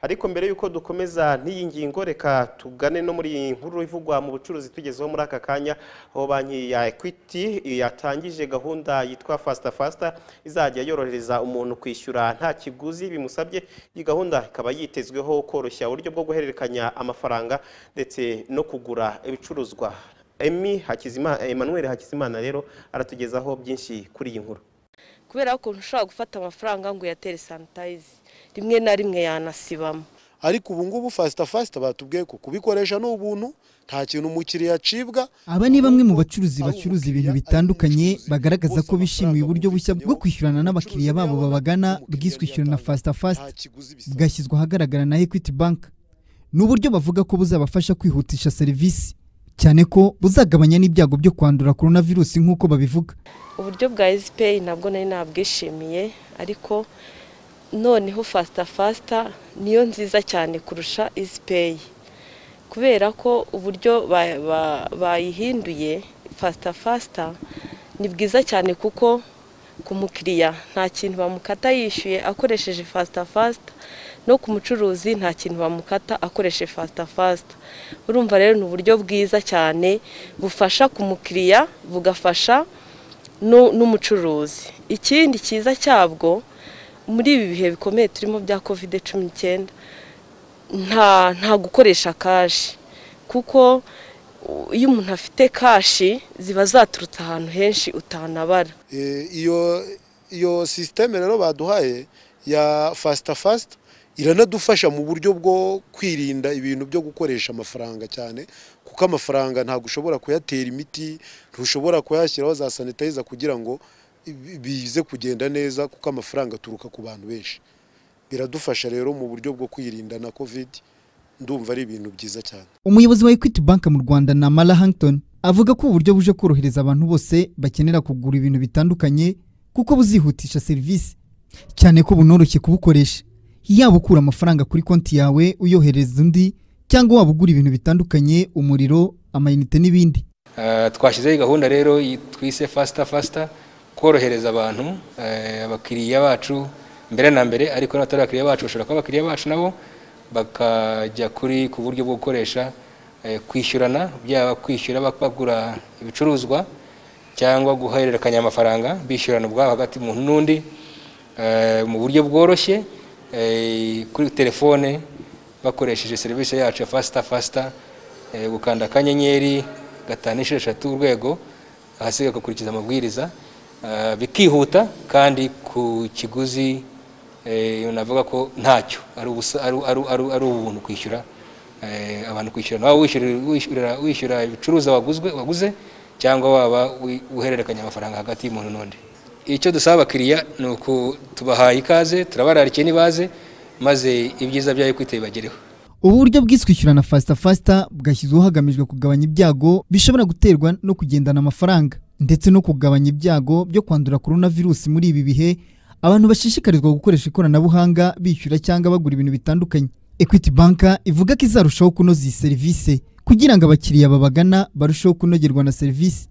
ariko mbere y'uko dukomeza n'iyi ngingo reka tugane no muri iyi nkuru ivugwa mu bucuruzi tugezeho muri aka kanya aho banki ya ekwiti yatangije gahunda yitwa fasita fasita izajya yorohereza umuntu kwishyura nta kiguzi bimusabye iyi gahunda ikaba yitezweho koroshya uburyo bwo guhererekanya amafaranga ndetse no kugura ibicuruzwa emi hakizimana emmanuel hakizimana rero aratugezaho byinshi kuri iyi nkuru kubera ukuntu ushobora gufata amafaranga ngo uyatere sanitayizi rimwe na rimwe yanasibamo ariko ubu ngubu fasita fasita batubwiye ko kubikoresha ni ubuntu nta kintu umukiriya acibwa Aba ni bamwe mu bacuruzi bacuruza ibintu bitandukanye bagaragaza ko bishimiye uburyo bushya bwo kwishyurana n'abakiriya babo babagana bwiswe ishyura na fasita fasita bwashyizwe ahagaragara na ekwiti banki ni uburyo bavuga ko buzabafasha kwihutisha serivisi cyane ko buzagabanya n'ibyago byo kwandura korona virusi nk'uko babivuga uburyo bwa ezipeyi nabwo nari nabwishimiye ariko noneho fasita fasita niyo nziza cyane kurusha ezipeyi kubera ko uburyo ba- ba- bayihinduye fasita fasita ni bwiza cyane kuko ku mukiriya nta kintu bamukata yishyuye akoresheje fasita fasita no ku mucuruzi nta kintu bamukata akoresheje fasita fasita urumva rero ni uburyo bwiza cyane bufasha ku mukiriya bugafasha nu- n'umucuruzi ikindi cyiza cyabwo muri ibi bihe bikomeye turimo bya kovide cumi n'icyenda nta nta gukoresha kashi kuko u- iyo umuntu afite kashi ziba zaturutse ahantu henshi utanabara Eh, iyo iyo sisiteme rero baduhaye ya fasita fasita iranadufasha mu buryo bwo kwirinda ibintu byo gukoresha amafaranga cyane kuko amafaranga ntabwo ushobora kuyatera imiti ntushobora kuyashyiraho za sanitayiza kugira ngo bi- bize kugenda neza kuko amafaranga aturuka ku bantu benshi biradufasha rero mu buryo bwo kwirinda na kovidi ndumva ari ibintu byiza cyane umuyobozi wa ekwiti banki mu rwanda ni amara hankton avuga ko uburyo buje korohereza abantu bose bakenera kugura ibintu bitandukanye kuko buzihutisha serivisi cyane ko bunoroshye kubukoresha yaba ukura amafaranga kuri konti yawe uyohereza undi cyangwa waba ugura ibintu bitandukanye umuriro amayinite n'ibindi Eh, twashyizeho iyi gahunda rero yi- twise fasita fasita korohereza abantu eh, abakiriya bacu mbere na mbere ariko n'abatari abakiriya bacu bashobora kuba abakiriya bacu nabo bakajya kuri ku buryo bwo gukoresha eh, kwishyurana byaba kwishyura bak- bagura ibicuruzwa cyangwa guhererekanya amafaranga bishyurana ubwabo hagati y'umuntu n'undi eh, mu buryo bworoshye eh, kuri telefone bakoresheje serivisi yacu ya fasita fasita Eh, gukanda akanyenyeri gatanu inshuro eshatu urwego ahasigaye ugakurikiza amabwiriza eh, bikihuta kandi ku kiguzi eh, navuga ko ntacyo ari ubusa- ari- ari- ari- ari ubuntu kwishyura eh, abantu kwishyura waba wishyurira- wishyurira- wishyura ibicuruzwa waguzwe- waguze cyangwa waba wi- uhererekanya amafaranga hagati y'umuntu n'undi icyo dusaba abakiriya ni uku tubahaye ikaze turabararikiye n'ibaze maze ibyiza bya ekwiti bibagereho ubu buryo bwiswishyura na fasita fasita bwashyizweho hagamijwe kugabanya ibyago bishobora guterwa no kugendana amafaranga ndetse no kugabanya ibyago byo kwandura korona virusi muri ibi bihe abantu bashishikarizwa gukoresha ikoranabuhanga bishyura cyangwa bagura ibintu bitandukanye ekwiti banka ivuga ko izarushaho kunoza iyi serivisi kugira ngo abakiriya babagana barusheho kunogerwa na serivisi